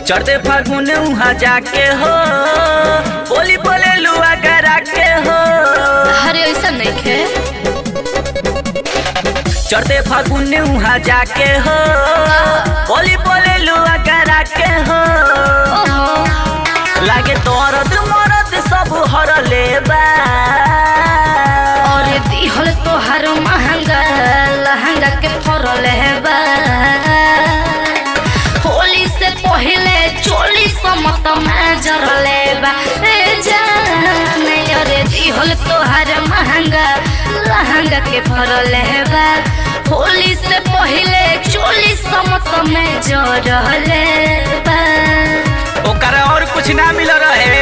चढ़ते फागुन उहाँ जाके हो बोली बोले लुआ करा के हो अरे ऐसा नहीं खे चढ़ते फागुन उहाँ जाके हो बोली बोले लुआ करा के हो ओहो लागे तोरद मरद सब हर लेबा और दिहल तोहार महंगा लहंगा के फरल हेबा होली से पहले चोली समत में जरले बा ए जाने अरे दिहल तोहार महंगा लहंगा के फरल हेबा होली से पहले चोली समत में जरले बा ओकरा और कुछ ना मिल रहे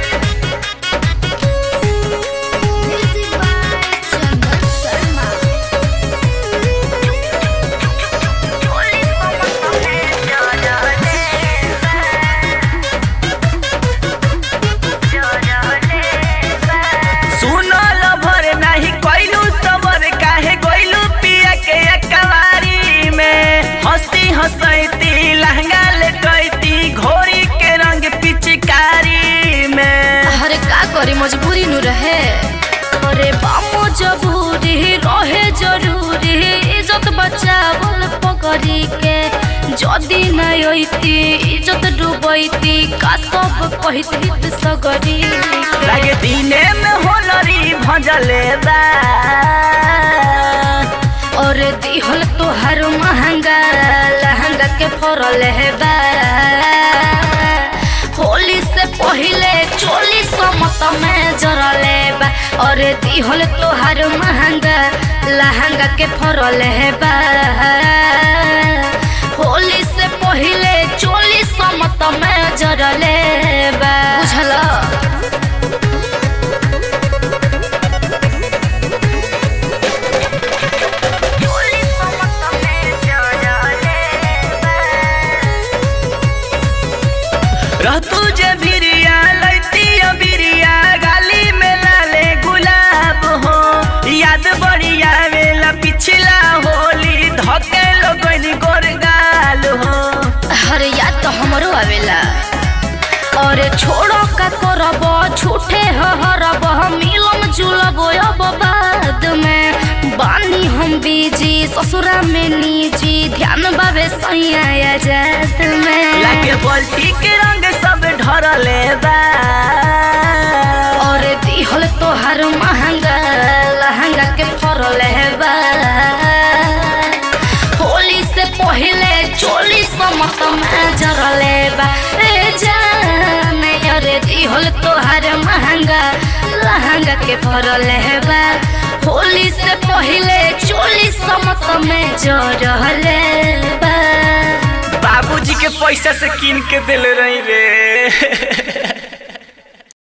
सुनल भर नाही कोइलू सबर काहे गोइलू पिया के एकवारी में हंसती हंसैती लहंगा ले कैती घोड़ी के रंग पिचकारी में अरे का करी मजबूरी नु रहे अरे बामो जबूरी रहे जरूरी इज्जत बचावल पकड़ी के जदी नहीं होती इज्जत डूबैती का सब कहती सगरी के। लागे दिने में होलरी भजले बा और दिहल तोहर महंगा लहंगा के फरल हेबा होली से पहले चोली समत में जरले बा और दिहल तोहर महंगा लहंगा के फरल हेबा होली से पहले चोली समत में जरले बा बुझला रहतू जे बिरिया लैती बिरिया गाली में लाले गुलाब हो याद बढ़िया वेला पिछला होली धके लोगन गोरगाल हो अरे याद तो हमरो आवेला और छोड़ो का करब छूटे हरब मिलन जुलब अब बाद में बानी हम बीजी ससुरा में निजी ध्यान बाबे सैया जात में लागे बल्टी के रंग सब ढरले बा और दिहल तोहर महंगा लहंगा के फरल हेबा होली से पहले चोली समत में जरले बा ए जाने अरे दिहल तोहर महंगा लहंगा के फरल हेबा होली से पहले चोली समत में जरले बा बाबूजी के पैसा से कीन के दिल रही रे